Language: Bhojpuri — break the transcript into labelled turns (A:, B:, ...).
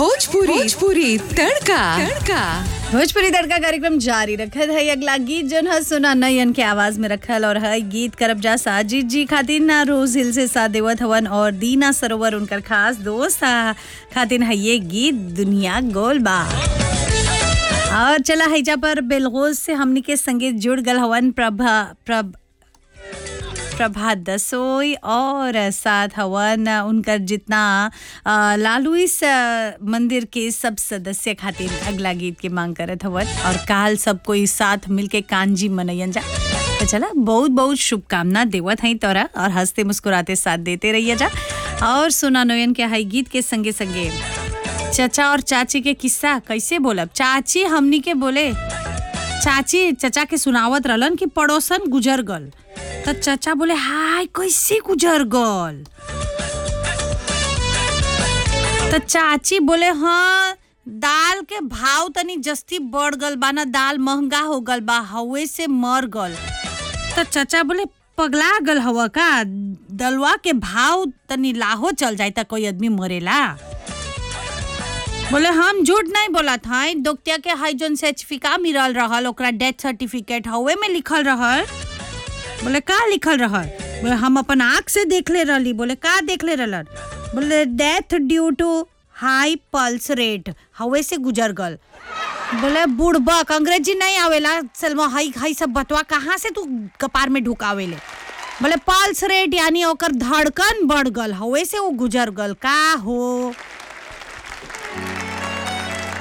A: भोजपुरी भोजपुरी तड़का तड़का
B: भोजपुरी तड़का कार्यक्रम जारी रखल है अगला गीत जन है सुना नयन के आवाज में रखल और है गीत करब जा साजिद जी खातिर ना रोज हिल से साथ देवत हवन और दीना सरोवर उनकर खास दोस्त हा, खातिर है ये गीत दुनिया गोल बा और चला हैजा पर बेलगोज से हमनी के संगीत जुड़ गल हवन प्रभा प्रभ प्रभा दसोई और साथ हवन उनकर जितना अ, लालूइस अ, मंदिर के सब सदस्य खातिर अगला गीत के मांग करत हवन और काल सब कोई साथ मिलके कांजी मनैयन जा तो चला बहुत बहुत शुभकामना देवत हई तोरा और हंसते मुस्कुराते साथ देते रहिए जा और सुना नोयन के हई गीत के संगे संगे चचा और चाची के किस्सा कैसे बोलब चाची हमनी के बोले चाची चचा के सुनावत रहलन कि पड़ोसन गुजर गल त चचा बोले हाय कैसे गुजर गल त चाची बोले हाँ दाल के भाव तनी जस्ती बढ़ गल बा ना दाल महंगा हो गल बा हवे से मर गल त चचा बोले पगला गल हवा का दलवा के भाव तनी लाहो चल जाए त कोई आदमी मरेला बोले हम झूठ नहीं बोला था दोक्तिया के हाई जोन सर्टिफिका मिलल रहल ओकरा डेथ सर्टिफिकेट हवे में लिखल रहल बोले का लिखल रहल बोले हम अपन आँख से देख ले रहली बोले का देख ले रहलन बोले death due to high pulse rate हवे से गुजर गल बोले बुड़बक अंग्रेजी नहीं आवेला सलमा हाई हाई सब बतवा कहाँ से तू कपार में ढुकावेले बोले पल्स रेट यानी ओकर धड़कन बढ़ गल हवे से वो गुजर गल का हो